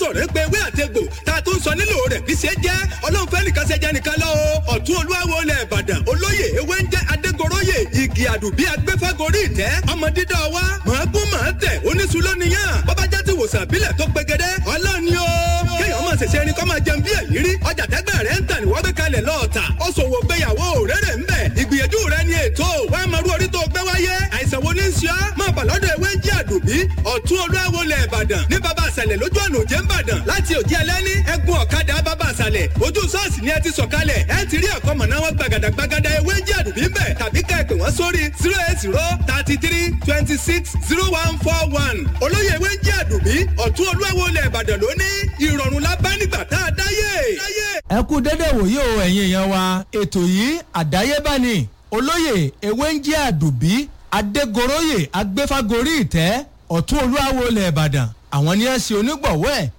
sọ̀rọ̀ pé ewé àtegbò tá a tún sọ nílò rẹ̀ kì í ṣe jẹ́ ọlọ́run fẹ́ nìkan ṣe jẹ́ nìkan lọ o ọ̀tún olúwawo ilẹ̀ ìbàdàn olóyè ewé ń jẹ́ adégoróyè igi àdùbí agbẹ́fẹ́gorí ìtẹ́ ọmọ dídọ́ wa mọ̀ọ́gún mọ̀ọ́ tẹ̀ oníṣulọ́ nìyàn bọ́bá já ti wòsàn àbílẹ̀ tó pegedé ọlọ́run ni o kéèyàn máa ṣẹ̀ṣẹ̀ ẹni kọ́ máa jẹun bí èyí rí ọjà tẹ́gbẹ́ rẹ̀ ń tà ní wọ́n gbé kalẹ̀ lọ́ọ̀tà ó ṣòwò gbéyàwó rere ń bẹ̀ ìgbìyànjú rẹ̀ ni ètò wàá máa rú orí tó gbé wáyé àìsàn wo ní í ṣe ọ́ máa bà lọ́dọ̀ ewé ń jí àdùbí ọ̀tún olúwawo lẹ̀ ìbàdàn ní baba àṣàlẹ̀ lójú ọ̀nà òjé ń bàdàn láti òjì ẹlẹ́ni ẹkùn ọ̀kadà baba àṣàlẹ̀ ojú ṣọ́ọ̀ṣì ni ẹ ti sọ̀kalẹ̀ ẹ ti rí àkọ́mọ̀ná wọn gbàgàdàgbàgàdà ewé ń jí àdùbí ń bẹ̀ tàbí ká ẹ pè wọ́n sórí zero eight zero thirty three twenty six zero one four one olóyè ewé ń jí àdùbí ọ̀tún olúwawo lẹ̀ ìbàdàn lónìí ìrọ̀rùn la bá nígbà tá a dáyé. ẹ kú dédé wòye o ẹ̀yin èèyàn wa ètò yìí àdáyébá ni olóyè ewé ń jẹ́ àdùbí adégoróyè agbéfágorí ìtẹ́ ọ̀tún olúwawo ilẹ̀ ìbàdàn àwọn ni ẹ ṣe onígbọ̀wọ́ ẹ̀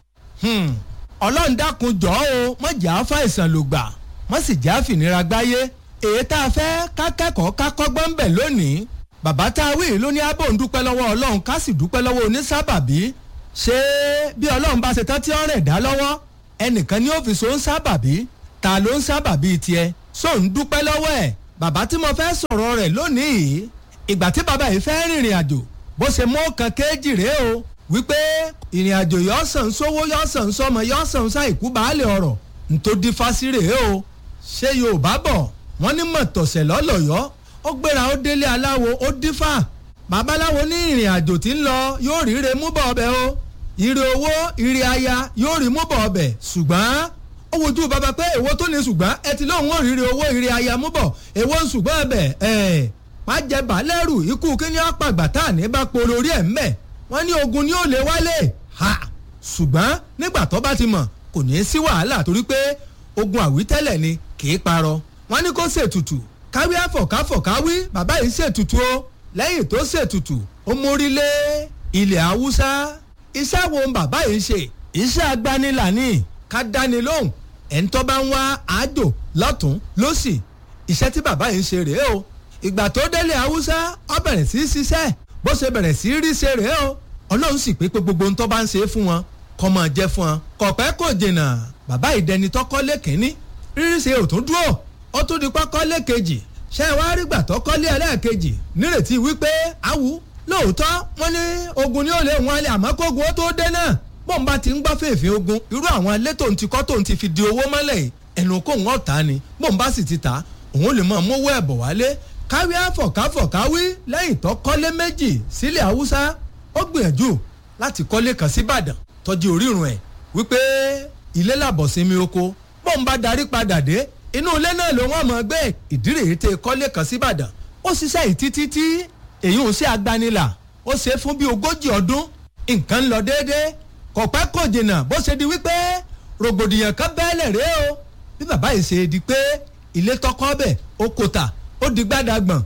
ọlọ́run dákun jọ́ o mọ̀ jà á fàìsàn ló gbà mọ̀ sì já fìnira gbáyé èyí tá a fẹ́ ká kẹ́kọ̀ọ́ ká kọ́gbọ́n ń bẹ̀ lónìí bàbá tá a wí ló ní abò ń dúpẹ́ lọ́wọ́ ọlọ́run ká sì dúpẹ́ lọ́wọ́ onísábàbí ṣé bí ọlọ́run bá ṣe tán tí ó rìn dá lọ́wọ́ ẹnìkan ní ọ́fíìsì ó ń sábàbí ta ló ń sábàbí tiẹ̀ só ń dúpẹ́ lọ́wọ́ ẹ̀ bàbá tí mo fẹ́ sọ̀rọ̀ rẹ̀ lónìí ìgbà tí bàbá yìí fẹ́ rìnrìn àjò bó ṣe mú kan kéjì rèé o wípé ìrìn àjò yọ sàn sówó yọ sàn sọmọ yọ sàn sáìkú baálé ọ̀rọ̀ ntòdí fásí rèé o ṣé yorùbá bọ̀ wọ́n ní mọ̀tọ̀sẹ̀ lọ́lọ́yọ́ ó gbéra ó délé aláwo ó dífà babaláwo ní ìrìn àjò tí ń lọ yóò ríre mú bọ̀ ọbẹ̀ o ire owó ire aya yóò rí mú bọ̀ ọbẹ̀ ṣùgbọ́n ó wojú bàbá pé èwo tó ní ṣùgbọ́n ẹ ti lóun ò ríre owó ire aya mú bọ̀ èwo ń ṣùgbọ́n ọbẹ̀ ẹ̀ pàjẹ bàálẹ̀rù ikú kíní àpàgbà tá à ní bá polo orí ẹ̀ ń mẹ́ wọ́n ní ogun ni ó lè wálé ha ṣùgbọ́n nígbà tó bá ti mọ̀ kò ní í sí wàhálà torí pé ogun àwítẹ́lẹ̀ ni kì í parọ́ wọ́n ní kó ṣètùtù káwí àfọ̀káfọ̀káwí bàbá yìí ṣètùtù o lẹ́yìn tó ṣètùtù ó mórí lé ilẹ̀ haúsá iṣẹ́ wo bàbá yìí ṣe iṣẹ́ agbanilà ni ká dáni lóhùn ẹni tó bá ń wá àjò lọ́tún lọ́sì iṣẹ́ tí bàbá yìí ṣe rèé o ìgbà tó délé haúsá ó bẹ̀rẹ̀ sí í ṣiṣẹ́ bó ṣe bẹ̀rẹ̀ sí í rí ṣe rèé o ọlọ́run sì pé pé gbogbo ohun tó bá ń ṣe fún wọn kọ́ máa jẹ́ fún wọn kọ̀pẹ́ kò jìnnà bàbá ìdẹni tọ́kọ́lé kínní rírí ṣe ò tún dúró ó tún di pọ́kọ́lé kejì ṣé ẹ wá rí gbà tọ́kọ́lé ẹlẹ́ẹ̀kejì nírètí wípé awù lóòótọ́ wọ́n ní ogun ni ó lè wọn alẹ́ àmọ́ kógun ó tó dé náà bọ́n bá ti ń gbọ́ fèèfé ogun irú àwọn ilé tó ń ti kọ́ tó ń ti fi di owó mọ́lẹ̀ ẹnu kó ń ọ̀tá ni bọ́n bá sì ti ta òun lè máa mówó ẹ̀bọ̀ wálé káwí àfọ̀káfọ̀káwí lẹ́yìn tó kọ́lé méjì sílẹ̀ haúsá ó gbìyànjú láti kọ́lé kan síbàdàn tọ́jú orírun ẹ̀ wípé ilé làbọ̀ sinmi oko bọ́n bá darí padà dé inú ilé náà ló wọ́n mọ̀ gbé ìdírè tẹ kọ́lé kan síbàdàn ó ṣiṣẹ́ yìí títí tí èyí ò ṣe agbanilà ó ṣe fún bí ogójì ọdún nǹkan ń lọ déédéé kọ̀pẹ́ kò jìnnà bó ṣe di wípé rògbòdìyàn kan bẹ́ẹ̀lẹ̀ rèé o bí bàbá yìí ṣe di pé ilé tọkọ bẹ̀ ó kò tà ó di gbádàgbọ̀n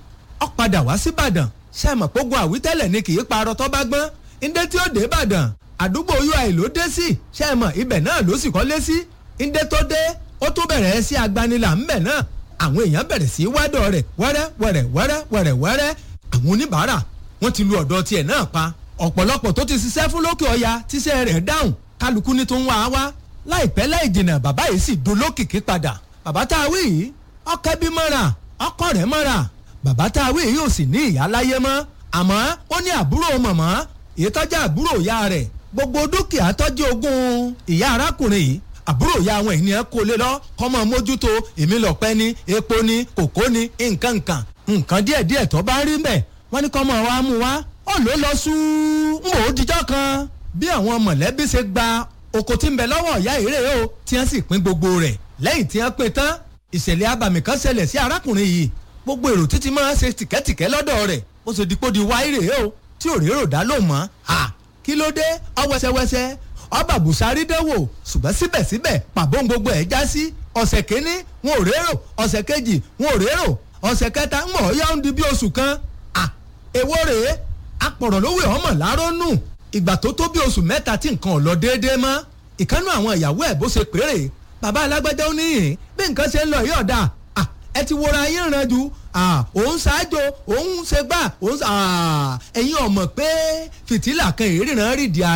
ó padà wá síbàdàn ṣe mọ̀ pógun àwítẹ́lẹ̀ ni kì í parọ́ tọ́ bá gbọ́n ndé tí ó dé ìbàdàn àdúgbò ui ló dé sí ṣe mọ̀ ibẹ̀ náà ló sì kọ́lé sí ndé tó dé ó tún bẹ̀rẹ̀ sí agbanilà ńbẹ̀ náà àwọn èèyàn bẹ̀rẹ̀ sí wádọ̀ rẹ̀ wẹ́rẹ́ wẹ́rẹ́ wẹ́rẹ́ wẹ́rẹ́ wẹ́rẹ́ àwọn oníbàárà wọ́n ti lu ọ̀dọ̀ tiẹ̀ náà pa ọ̀pọ̀lọpọ̀ tó ti ṣiṣẹ́ fún lókè ọya tíṣẹ́ rẹ̀ dáhùn kálukú ní tó ń wá a wá láìpẹ́ láì jìnnà bàbá yìí sì dolókìkí padà bàbá tá a wí yìí ọkẹ́ bí mọ́ra ọkọ rẹ̀ mọ́ra bàbá tá a wí yìí ò sì ní ìyá láyé mọ́ àmọ́ ó ní àbúrò mọ̀mọ́ èyí tọ́jú àbúrò ìyá rẹ̀ gbogbo dúkìá tọ́jú ogún ìyá arákùnrin yìí àbúrò ìyá àwọn ènìyàn kó lé lọ kọ́mọ mójútó èmi lọ́pẹ́ ní epo ní kòkó ní nǹkan nǹkan nǹkan díẹ̀díẹ̀ tó bá rí mbẹ̀ wọ́n ní kọ́mọ wa mú wa ó ló lọ sú ń wò ó dijọ́ kan bí àwọn mọ̀lẹ́bí ṣe gba oko tí ń bẹ lọ́wọ́ ìyá ìrè o tí wọ́n sì pín gbogbo rẹ̀ lẹ́yìn tí wọ́n pín tán ìṣẹ̀lẹ̀ abàmì kan ṣẹlẹ̀ sí arákùnrin yìí gbogbo èrò títí máa ń ṣe tìkẹ́tìkẹ́ lọ́dọ̀ rẹ̀ ó ṣe dípò di wáírè o tí ò rérò dá ló mọ́ ha kí ló dé ọwẹ́sẹwẹsẹ ọba bùsárí dẹ́wò ṣùgbọ́n síbẹ̀síbẹ̀ pàbó gbogbo ẹ̀ já sí ọ̀sẹ̀ kínní wọn ò rérò ọ̀sẹ̀ kejì wọn ò rérò ọ̀sẹ̀ kẹta ń mọ̀ ọ́ yá ń di bí oṣù kan à èwo rèé apọ̀rọ̀ lówó ọmọ láró nù ìgbà tó tó bí oṣù mẹ́ta tí nǹkan ò lọ déédéé mọ́ ìkánú àwọn ìyàwó ẹ̀ bó ṣe péré bàbá alágbájá ó níyìn bí nǹkan ṣe ń lọ yìí ọ̀dà ẹ ti wọra yín ràn jù òun ṣáájú òun ṣe gbà òun ẹ̀yin ọ̀mọ̀ pé fìtílà kan ìríran rìdí ààrẹ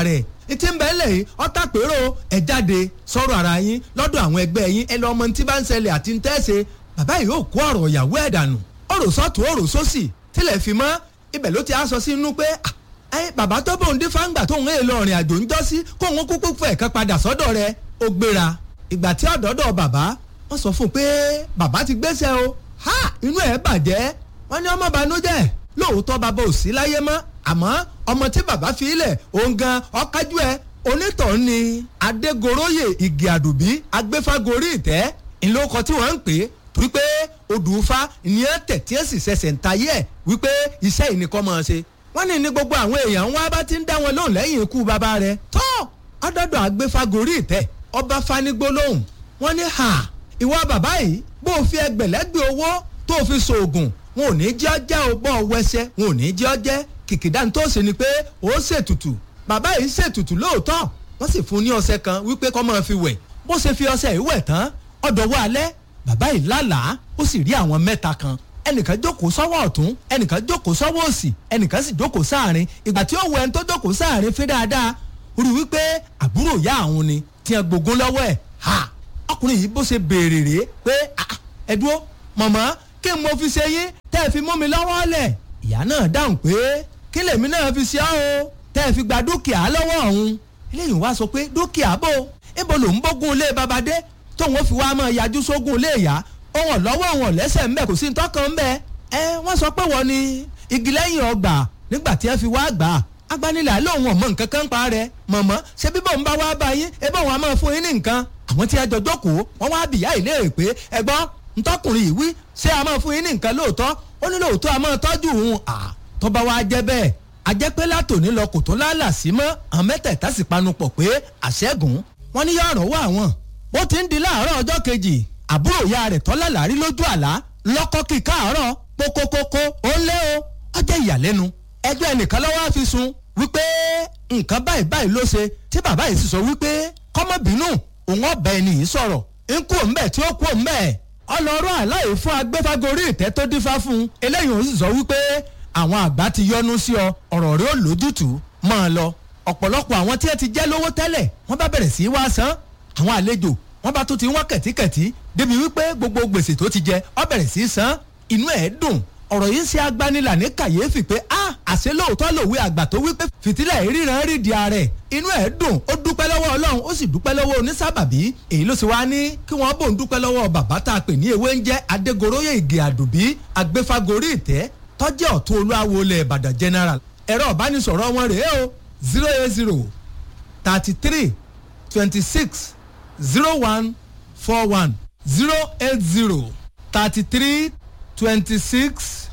tí ń bẹ́ẹ̀ lẹ̀ yìí ọ̀tá pérò ẹ̀ jáde sọ̀rọ̀ ara yín lọ́dọ̀ àwọn ẹgbẹ́ yín ẹ lọ ọmọ tí bá ń ṣẹlẹ̀ àti ń tẹ́sẹ̀ bàbá yìí yóò kó ọ̀rọ̀ ìyàwó ẹ̀ dànù ọ̀rọ̀ sọ́tún ọ̀rọ̀ sósì tilẹ̀ fi mọ́ ibẹ̀ ló ti á sọ sí inú pé ẹ bàbá tó bóun dé fáńgbà tóun èèlò ọ̀rìn àjò ń jọ́ sí kóun kúkú fẹ̀ kan padà sọ́dọ̀ rẹ̀ ó gbéra ìgbà tí ọ̀dọ́dọ̀ bàbá wọ́n sọ fún un pé bàbá ti gbéṣẹ́ o ha inú ẹ̀ bàjẹ́ wọ́n ní ọmọ banújẹ́ lóòótọ́ bàbá ò sí láyé mọ́ àmọ́ ọmọ tí bàbá fi ilẹ̀ òun gan ọ̀kájú ẹ̀ onítọ̀hún ni adégoróyè igi àdùbí agbéfágorí ìtẹ́ ìlókọ tí wọ́n ń pè é torí pé odùfá ìyẹn tẹ̀ tí ẹ̀ sì ṣẹ̀ṣẹ̀ ń tayé ẹ̀ wípé iṣẹ́ ìnìkan máa ṣe wọ́n ní ní gbogbo àwọn èèyàn wọn bá ti ń dá wọn lóhùn lẹ́yìn ikú bàbá rẹ̀ tó ọdọọdọ agbéfágorí ìtẹ́ ọba fanigbólóhùn wọ́n ní ha ìwọ bàbá yìí bó o fi ẹgbẹ̀lẹ́gbẹ̀ owó tó o fi ṣoògùn wọn ò ní jẹ́ ọjẹ́ o bọ́ ọ wẹsẹ̀ wọn ò ní jẹ́ ọjẹ́ kìkìdá tó ṣe ni pé ó ṣètùtù bàbá yìí ṣètùtù lóòótọ́ wọ́n sì fún ní ọṣẹ kan wípé kó máa fi wẹ̀ bó ṣe fi ọṣẹ yìí wẹ̀ tán ọ̀dọ̀wọ́ alẹ́ bàbá yìí lálàá ó sì rí àwọn mẹ́ta kan ẹnìkan jókòó sọ́wọ́ ọ̀tún ẹnìkan jókòó sọ́wọ́ òsì ẹnìkan sì jókòó sáàrin ìgbà tí ó wọ ẹni tó jókòó sáàrin fi dáadáa ó rí wípé àbúrò ìyá àwọn ni tí ẹ gbógun lọ́wọ́ ẹ̀ ha ọkùnrin yìí bó ṣe béèrè rèé pé ẹ dúró mọ̀mọ́ kí n mo fi ṣe yín tẹ́ ẹ fi mú mi lọ́wọ́ lẹ̀ ìyá náà dáhùn pé kí lèmi náà fi ṣe ọ́ o tẹ́ ẹ fi gba dúkìá lọ́wọ́ ọ̀hún eléyìí wá sọ pé dúkìá bò ibo ló ń bógun ilé babadé tóun fi wá máa yájú sógun ilé ìyá òun lọ́wọ́ òun lẹ́sẹ̀ ńbẹ kò sí ntọ́kàn ńbẹ ẹ wọ́n sọ pé wọ́n ní igi lẹ́yìn ọgbà nígbà tí ẹ fi wá gbà á agbanilà lóun ọmọ nǹkan kan pa rẹ mọ̀mọ́ ṣé bíbọ̀ ń bá wá bá yín ebí òun á máa fún yín ní nǹkan àwọn tí ẹ jọ jókòó wọ́n wá bìyà ìlérè pé ẹgbọ́n ntọ́kùnrin yìí wí ṣé a máa fún yín ní nǹkan lóòótọ́ ó ní lóòótọ́ a máa tọ́jú òun à tọ́ba wa jẹ́ bẹ́ẹ̀ ajẹ́pẹ́ látòní lọ kò tó lálà sí mọ́ àwọn mẹ́tẹ̀ẹ̀ta sì panupọ̀ pé àṣẹ́gun wọn ní yọ̀rọ̀ wà wọ́n ó ti ń di láàárọ̀ ọjọ́ kejì àbúrò ìyá rẹ̀ tọ́lá làárí lójú àlá lọ́kọ́ kí káàárọ̀ kókókókó ó ń lé o ọjọ́ ìyàlẹ́nu ẹjọ́ ẹnìkan lọ́wọ́ á fi sun wípé nǹkan báyìí báyìí ló ṣe tí bàbá yìí sì sọ wípé kọ́mọ́bínú òun ọ̀bẹ ẹni yìí sọ̀rọ̀ ń kú òun bẹ́ẹ̀ tí ó kú òun bẹ́ẹ̀ ọlọ́rọ̀ àláyé fún agbẹ́fágorí ìtẹ́ tó dífá fún un eléyìí ó sì sọ wípé àwọn àgbà ti yọnu sí ọ ọ̀rọ̀ rẹ ó lójútùú máa lọ ọ̀pọ̀lọpọ̀ àwọn tí ẹ ti jẹ́ lówó tẹ́lẹ̀ wọ́n bá bẹ̀rẹ̀ sí í wá san àwọn àlejò wọ́n bá tún ti wọ́n kẹ̀tíkẹ̀tí débi wípé gbogbo gbèsè tó ti jẹ ọ bẹ̀rẹ̀ sí í san inú ẹ̀ dùn ọ̀rọ̀ yìí ṣe agbanilà ní kàyéfì pé a àṣẹ lóòótọ́ lòwe àgbà tó wípé fìtílẹ̀ ìríran rí di ààrẹ inú ẹ̀ dùn ó dúpẹ́ lọ́wọ́ ọlọ́run ó sì dúpẹ́ lọ́wọ́ onísábàbí èyí ló sì wá ní kí wọ́n bò ń dúpẹ́ lọ́wọ́ bàbá tá a pè ní ewé ń jẹ́ adégoróyè ìgè àdùbí agbéfágorí ìtẹ́ tọ́jẹ́ ọ̀tún olúwawo ilẹ̀ ìbàdàn general ẹ̀rọ ìbánisọ̀rọ̀ wọn rèé o zero eight zero thirty three twenty six zero one four one zero eight zero thirty three twenty six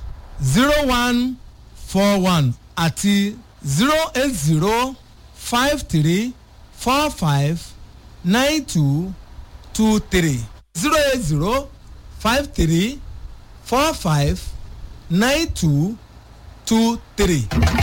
zero one four one àti zero eight zero five three four five nine two two three zero eight zero five three four five nine two two three.